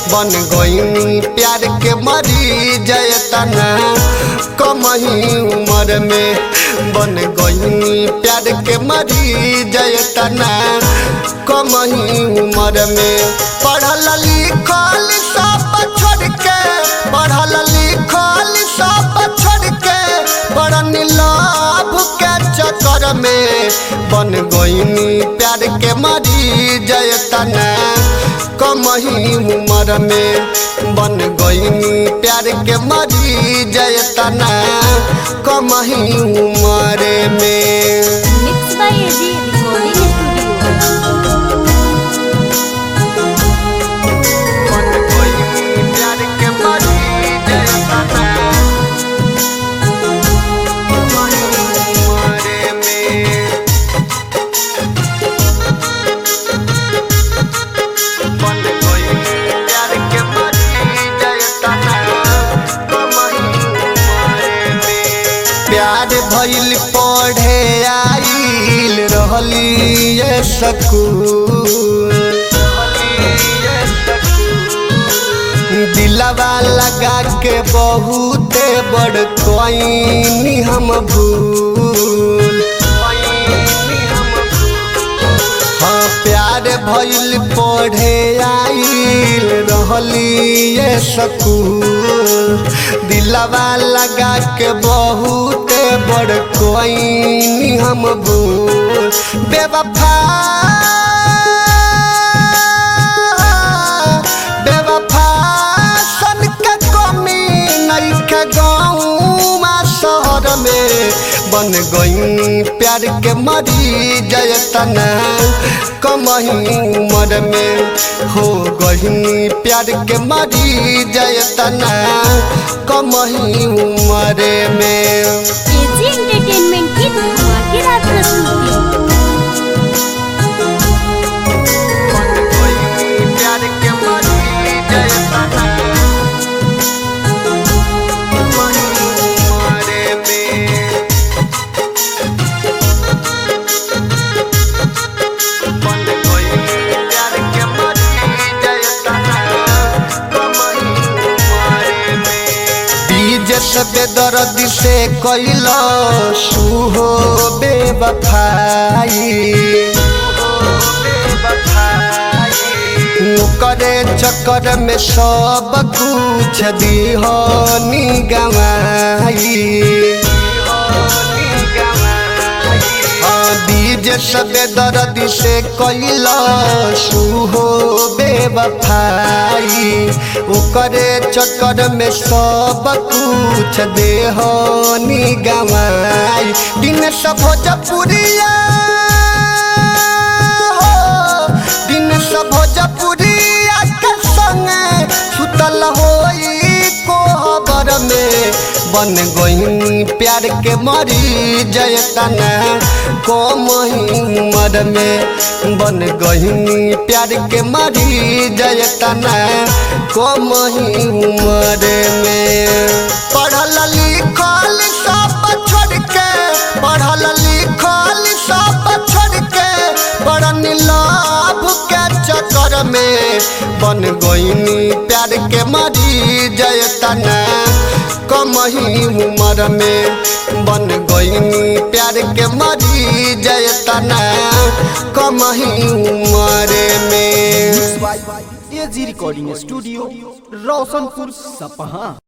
बन गईनी प्यार के मरी जयतना कमही उम्र में बन गईनी प्यार के मरी जयतना कमही उम्र में पढ़ल लिखल सब छोड़ के पढ़ल लिखल सब छोड़ के बड़न लाभ के चक्कर में बन गईनी प्यार के मरी जयतना कमही उम्र में बन गईनी प्यार के मरी जयतना कमही उम्र में mix by AG recording studio बन गईनी प्यार के मरी जयतना कमही उम्र में बन गईनी प्यार के मरी जयतना कमही उम्र में प्यार भइल पढ़े आइल रहली ये सकूल दिलवा लगा के बहुते बड़ कोई हम भूल हाँ प्यार भइल पढ़े आइल रहली ये सकूल दिलवा लगा के बहुते बड़ कोई हम भूल बेवफा बेवफा सन के कमी नइखे गाँव शहर में बन गई प्यार के मरी जयतना कमही उम्र में हो गई प्यार के मरी जयतना कमही उम्र में एजी एंटरटेनमेंट की धमाकेदार प्रस्तुति बन गई प्यार के मरी जयतना कमही उम्र में बन गई प्यार के मरी जयतना कमही उम्र में बीज से बेदर्दी से कैल सुहो बेवफाई करे चक्कर में सब कुछ दिहनी गवाई हाँ, बीज सबे दर्द से कैल सुहो बेवफाई ओकरे चक्कर में सब कुछ देहनी गवाई दिन सब भोजपुरिया हो, दिन सब भोजपुरिया के संगे सुतल होई कोहबर में बन गई प्यार के मरी जयतना कम उम्र में बन गई प्यार के मरी जयतना कम उम्र में पढ़ल लिखल सब छोड़ के पढ़ल लिखल सब छोड़ के बड़न लाभ के चक्कर में बन गईनी प्यार के मरी जयतना कमही उम्र में बन गईनी प्यार के मरी जयतना कमही उम्र में एजी रिकॉर्डिंग स्टूडियो रोशनपुर सपहा